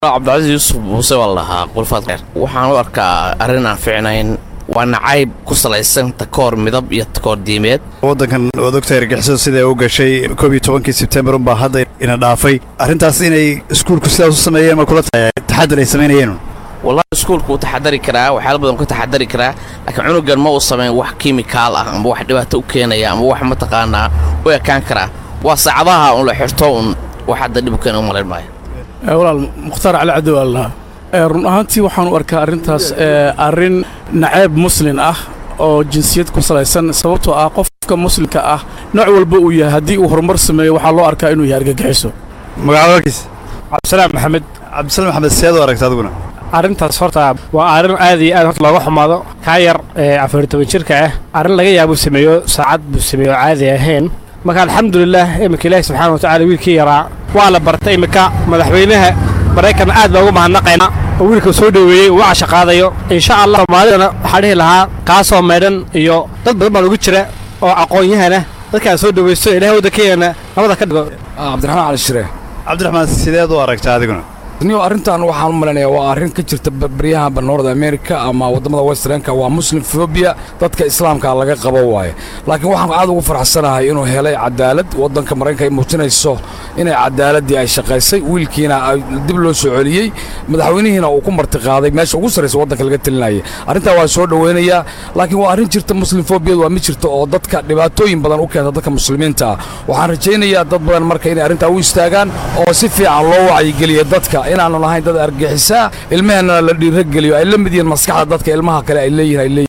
cabdicasiis yuusuf muuse waa la dhahaa qulfaad kheer waxaan u arkaa arrin aan ficnayn waa nacayb ku salaysan takoor midab iyo takoor diimeed waddankan waad ogtahay argixisadu siday u gashay koob iyo tobankii sebtembar unbaa hadda ina dhaafay arrintaas inay iskuulku sidaas u sameeyeen ma kula tahay taxadir ay samaynayeen wallahi iskuulku wuu taxadari karaa waxyaala badan ka taxadari karaa laakiin cunugan ma uu samayn wax kimikaal ah amba wax dhibaato u keenaya amba wax mataqaanaa u ekaan karaa waa saacadaha un la xirto un wax hadda dhib u keena u malayn maayo walaal mukhtaar cali cabdi waa lahaa run ahaantii waxaan u arkaa arrintaas arrin naceeb muslin ah oo jinsiyad ku salaysan sababtoo ah qofka muslimka ah nooc walba uu yahay haddii uu horumar sameeyo waxaa loo arkaa inuu yahay argagixiso magacaada warkiis cabdisalaam maxamed cabdisalaam maxamed seed u aragta adiguna arrintaas horta waa arrin aad iyo aad horta looga xumaado kaa yar ee afar toban jirka ah arrin laga yaabuu sameeyo saacad buu sameeyo caadi ahayn marka alxamdulilah iminka ilaahi subxaana watacala wiilkii yaraa waa la bartay iminka madaxweynaha maraykanna aad loogu mahadnaqayna oo wiilka soo dhoweeyey uu casha qaadayo insha allah soomaalidana waxaa dhihi lahaa kaasoo maydhan iyo dad badan baa ugu jira oo aqoon-yahana dadkaan soo dhowaysto ilahay waddankeena nabada ka dhigo cabdiraxmaan cali shire cabdiraxmaan sideed u aragta adiguna niyo arrintan waxaan u malaynayaa waa arrin ka jirta baryaha north america ama waddamada westernka waa muslim fobia dadka islaamka laga qabo waaye laakiin waxaan aad ugu farxsanahay inuu helay cadaalad waddanka maraykanka ay muujinayso inay cadaaladdii ay shaqaysay wiilkiina dib loo soo celiyey madaxweynihiina uu ku martiqaaday meesha ugu sarraysa waddanka laga telinayay arrintaa waa soo dhowaynayaa laakiin waa arrin jirta muslim fobiyadu waa mid jirta oo dadka dhibaatooyin badan u keenta dadka muslimiinta ah waxaan rajaynayaa dad badan marka inay arrintaa u istaagaan oo si fiican loo wacyigeliya dadka inaanu lahayn dad argixisaa ilmaheenna la dhiirageliyo ay la mid yihiin maskaxda dadka ilmaha kale ay leeyihin ay leeyihin